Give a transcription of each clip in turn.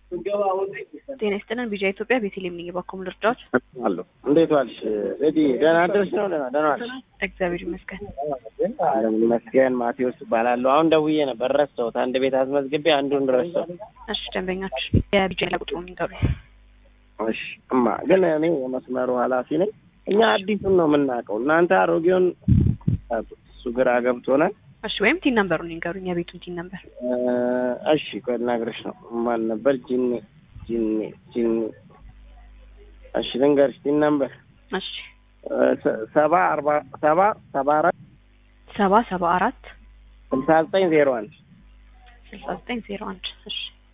ጤና ይስጥልን ቢጃ ኢትዮጵያ ቤተልሔም ነኝ። በኩል ልርዳዎች አለሁ። እንዴት ዋልሽ? ቤቲ ደህና አደርሽ ነው? ደህና ደህና ዋልሽ? እግዚአብሔር ይመስገን። እንደምን ይመስገን። ማቴዎስ እባላለሁ። አሁን ደውዬ ነበር ረሳሁት። አንድ ቤት አስመዝግቤ አንዱን ረሳሁት። እሺ ደንበኞች የቢጃ ላይ ቁጥሩን ይንገሩኝ። እሺ እማ ግን እኔ የመስመሩ ኃላፊ ነኝ። እኛ አዲሱን ነው የምናውቀው። እናንተ አሮጌውን እሱ ግራ ገብቶናል። እሺ ወይም ቲን ነምበሩን ይንገሩኝ። የቤቱን ቲን ነምበር እሺ ቆይ ልናግርሽ ነው። ማን ነበር? ጂኒ ጂኒ ጂኒ። እሺ ልንገርሽ ቲን ነምበር እሺ ሰባ አርባ ሰባ ሰባ አራት ሰባ ሰባ አራት ስልሳ ዘጠኝ ዜሮ አንድ ስልሳ ዘጠኝ ዜሮ አንድ እሺ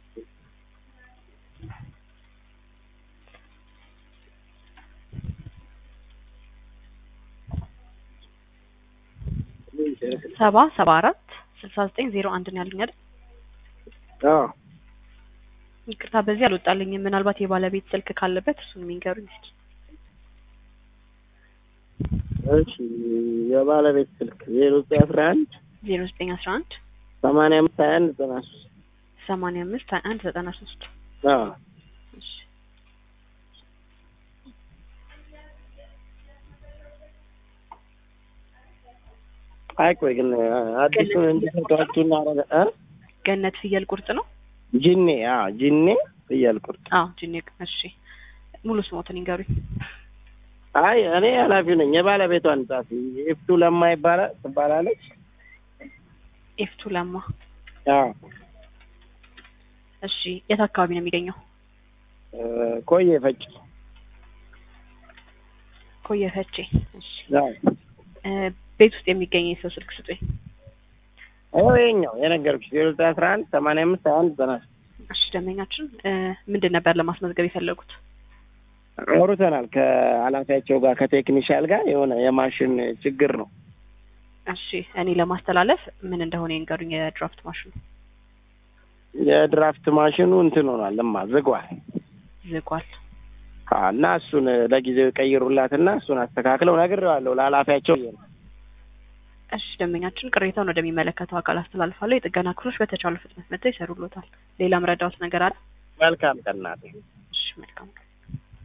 ሰባ ሰባ አራት ስልሳ ዘጠኝ ዜሮ አንድ ነው ያሉኝ አይደል? አዎ ይቅርታ በዚህ አልወጣልኝም። ምናልባት የባለቤት ስልክ ካለበት እሱን የሚንገሩኝ እስኪ። እሺ የባለቤት ስልክ ዜሮ ዘጠኝ አስራ አንድ ዜሮ ዘጠኝ አስራ አንድ ሰማንያ አምስት ሀያ አንድ ዘጠና ሶስት ሰማንያ አምስት ሀያ አንድ ዘጠና ሶስት አዎ እሺ አይ ቆይ ግን አዲሱን እንዲሰጧችሁ እናረገ እ ገነት ፍየል ቁርጥ ነው? ጂኔ አዎ ጂኔ ፍየል ቁርጥ አዎ ጅኔ እሺ ሙሉ ስሞትን ይንገሩኝ። አይ እኔ ኃላፊው ነኝ የባለቤቷን ጻፊ ኤፍቱ ለማ ይባላል ትባላለች ኤፍቱ ለማ አዎ እሺ የት አካባቢ ነው የሚገኘው? እ ቆየ ፈጭ ኮየ ፈቼ እሺ አዎ እ ቤት ውስጥ የሚገኝ የሰው ስልክ ስጡኝ። ይኸው ይኸኛው የነገርኩሽ ዜሮ ዘጠኝ አስራ አንድ ሰማንያ አምስት ሀያ አንድ ዘጠና ሶስት እሺ ደንበኛችን እ ምንድን ነበር ለማስመዝገብ የፈለጉት? አውርተናል ከኃላፊያቸው ጋር ከቴክኒሻል ጋር የሆነ የማሽን ችግር ነው እሺ እኔ ለማስተላለፍ ምን እንደሆነ ይንገሩኝ። የድራፍት ማሽኑ የድራፍት ማሽኑ እንትን ሆኗል እማ ዝጓል ዝጓል። አዎ፣ እና እሱን ለጊዜው ይቀይሩላትና እሱን አስተካክለው ነግሬዋለሁ ለኃላፊያቸው እሺ ደንበኛችን ቅሬታውን ወደሚመለከተው አካል አስተላልፋለሁ። የጥገና ክፍሎች በተቻለ ፍጥነት መጥተው ይሰሩሎታል። ሌላ ምረዳውት ነገር አለ? መልካም ቀናት እሺ መልካም